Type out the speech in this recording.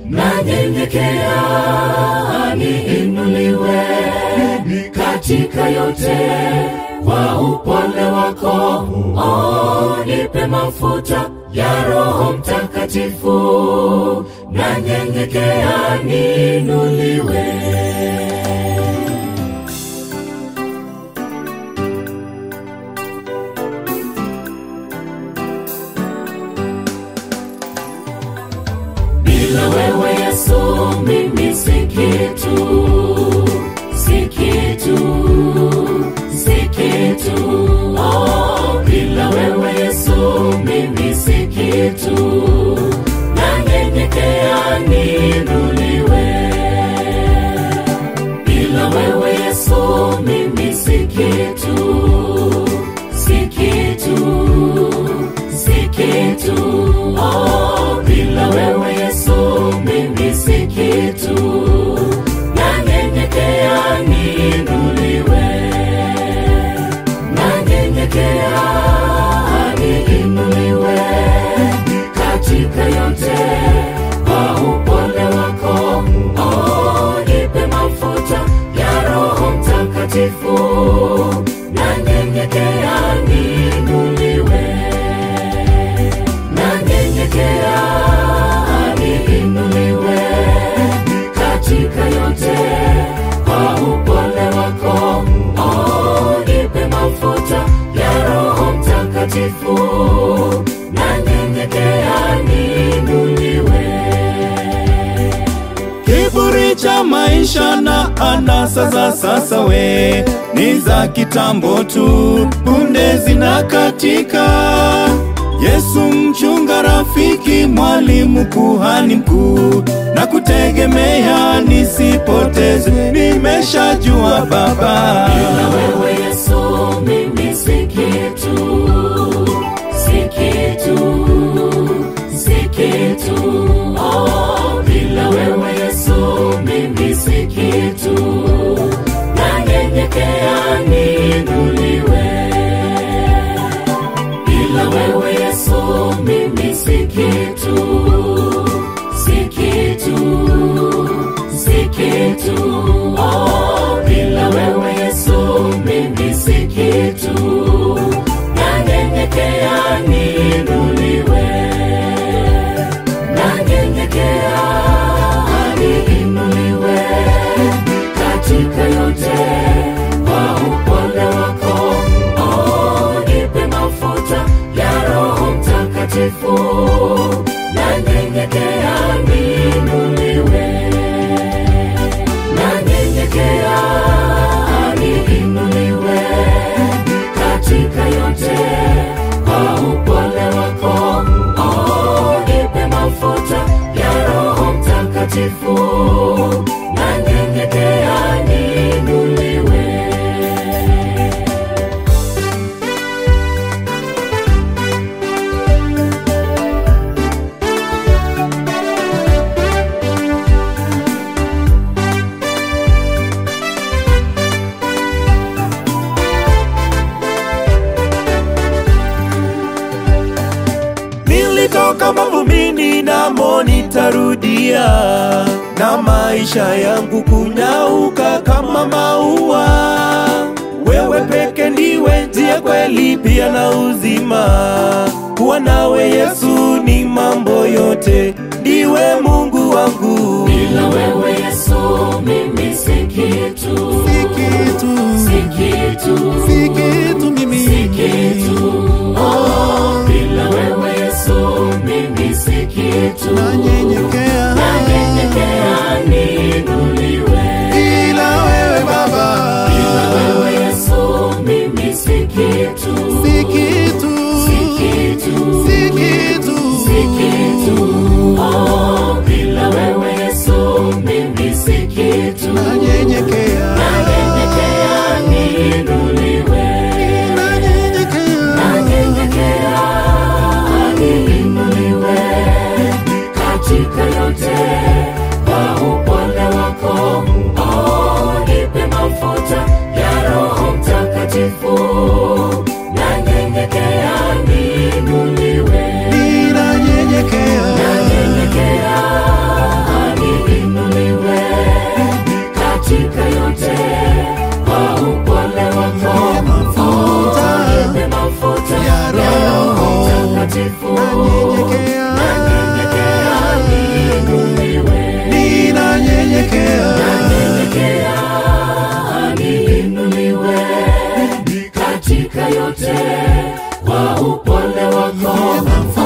nanyenyekea niinuliwe katika yote kwa upole wako oh, nipe mafuta ya roho mtakatifu nanyenyekea niinuliwe bila wewe yesu mimi si kitu si kitu si kitu oh, bila wewe yesu mimi si kitu nanyenyekea niinuliwe bila wewe yesu mimi si kitu si kitu si kitu oh, bila wewe yesu mimi si kitu nanyenyekea niinuliwe nanyenyekea niinuliwe katika yote kwa upole wako oh, nipe mafuta ya roho mtakatifu nanyenyekea niinuliwe nanyenyekea niinuliwe katika yote kwa upole wako oh, nipe mafuta ya roho mtakatifu nanyenyekea niinuliwe Kiburi cha maisha na anasa za sasa we ni za kitambo tu, punde zinakatika. Yesu mchunga, rafiki, mwalimu, kuhani mkuu, na kutegemea nisipoteze, nimeshajua Baba. Bila wewe Yesu mimi si kitu, si kitu, si kitu. Oh, bila wewe Yesu mimi si kitu. Nanyenyekea niinuliwe. Bila wewe Yesu mimi si kitu, si kitu, si kitu. Oh, bila wewe Yesu mimi si kitu. Nanyenyekea niinuliwe. Nanyenyekea niinuliwe katika yote kwa upole wako. Oh, nipe mafuta ya Roho Mtakatifu. Nanyenyekea niinuliwe nanyenyekea niinuliwe katika yote kwa upole wako oh, nipe mafuta ya roho mtakatifu nanyenyekea niinuliwe Nilitoka mavumini namo nitarudia, na maisha yangu kunyauka kama maua. Wewe peke ndiwe njia, kweli pia na uzima. Kuwa nawe Yesu ni mambo yote, ndiwe Mungu wangu. bila wewe yesu mimi si kitu Si kitu, si kitu si kitu mimi. si kitu oh, bila wewe yesu mimi si kitu Nanyenyekea. nanyenyekea niinuliwe Bila wewe Baba, bila wewe yesu mimi si kitu si kitu, si kitu si kitu, si kitu oh, bila wewe yesu mimi si kitu Nanyenyekea. nanyenyekea niinuliwe nanyenyekea niinuliwe katika mtakatifu nanyenyekea, nanyenyekea niinuliwe ninanyenyekea, nanyenyekea niinuliwe katika yote kwa upole wako